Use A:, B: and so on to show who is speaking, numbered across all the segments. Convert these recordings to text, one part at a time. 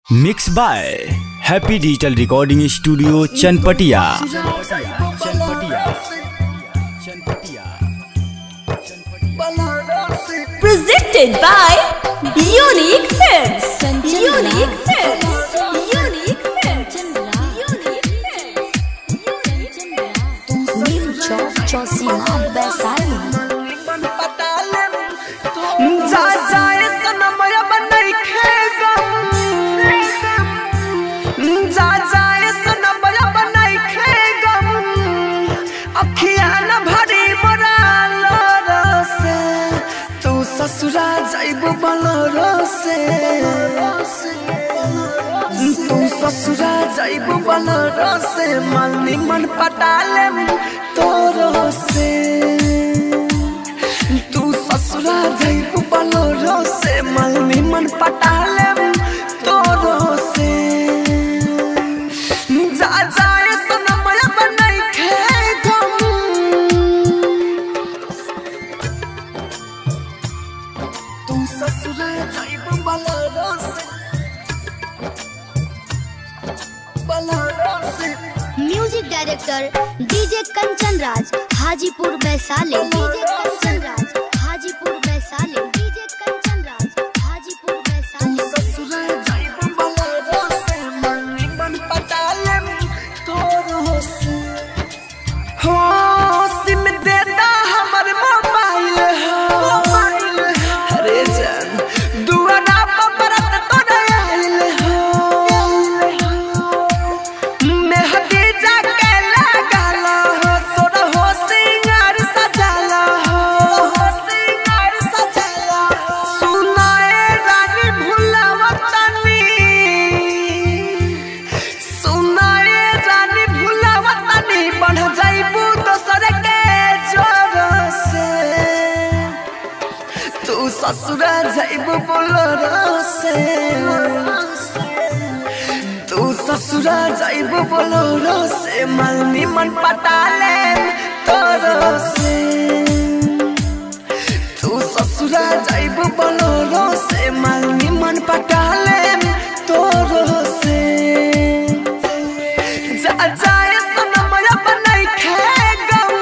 A: Mix by happy digital recording studio Chanpatia
B: presented by Unique Films. Unique Films. Unique Films. Unique Films.
C: Neem Chowk Chausima Vaishali
D: जा जाए सनमया बनई खेगम जा जाए सनमया बनई खेगम अखिया न भरी बराल रसे तू ससुरा जाइब बलर से तू ससुरा जाइब बलर से मन निमन पटाले तोरो से तू ससुरा जाइब बलोरो से मलनी मन पटाले तोरो से जा जाए सनमया बनई खेगम तू ससुरा जाइब बलोरो से बलोरो से
C: music director DJ Kanchan Raj Hajipur Vaishali DJ Kanchan Raj Hajipur Vaishali DJ Kanchan Raj Hajipur Vaishali
D: ससुरा जाइब बलोरो से मलनी मन पटाले तोरो से हो सिम देता हमर मोबाइल हो अरे जान दुआरा पर बरत तोरे आइल हो मेहदी जाके लगाल हो सोर हो सिंगार सजाल हो सिंगार सजाल सुनाए रानी भुलावतनी सुनाए रानी भुलावतनी बढ़ जाइबू दोसर के जोर से तू ससुरा जाइबू बोलर से तू ससुरा जाइबू बोलर से मलनी मन पटाले तोर से तू ससुरा जाइबू बोलर से मलनी मन पटाले तोर से जा जाए सनमया बनई खेगम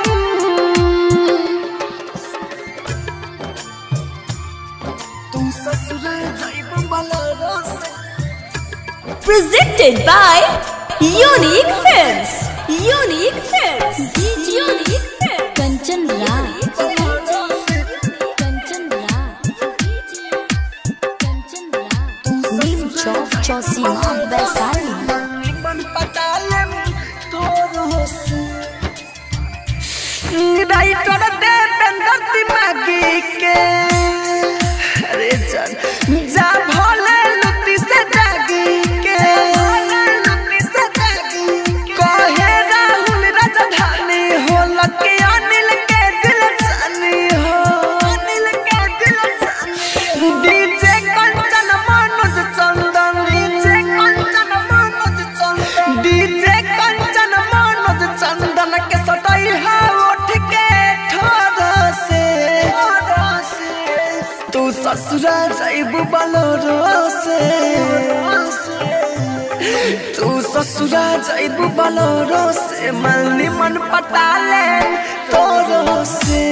D: तू ससुरा जाइब बलरो से
B: Presented by Unique Films. Unique Films. Unique Films.
C: Kanchan राज कंचन राज कंचन राज नीम चौक चौसीमा वैशाली
D: मन पटाले तोरो से राइटर देवेंद्र दिमागी के अरे जान जा भोले लुटी से जागी के लुटी से जागी कहे राहुल राजधानी हो लकी अनिल के दिल जानी हो अनिल के दिल जानी DJ Kanchan Manoj Chandan DJ Kanchan Manoj Chandan DJ Kanchan Manoj Chandan के सटाई है उठ के ठोर से तू ससुरा जाइब बलोरो से तू ससुरा जाइब बलोरो से मलनी मन पटाले तोरो से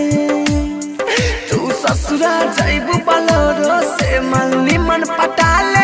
D: तू ससुरा जाइब बलोरो से मलनी मन पटाले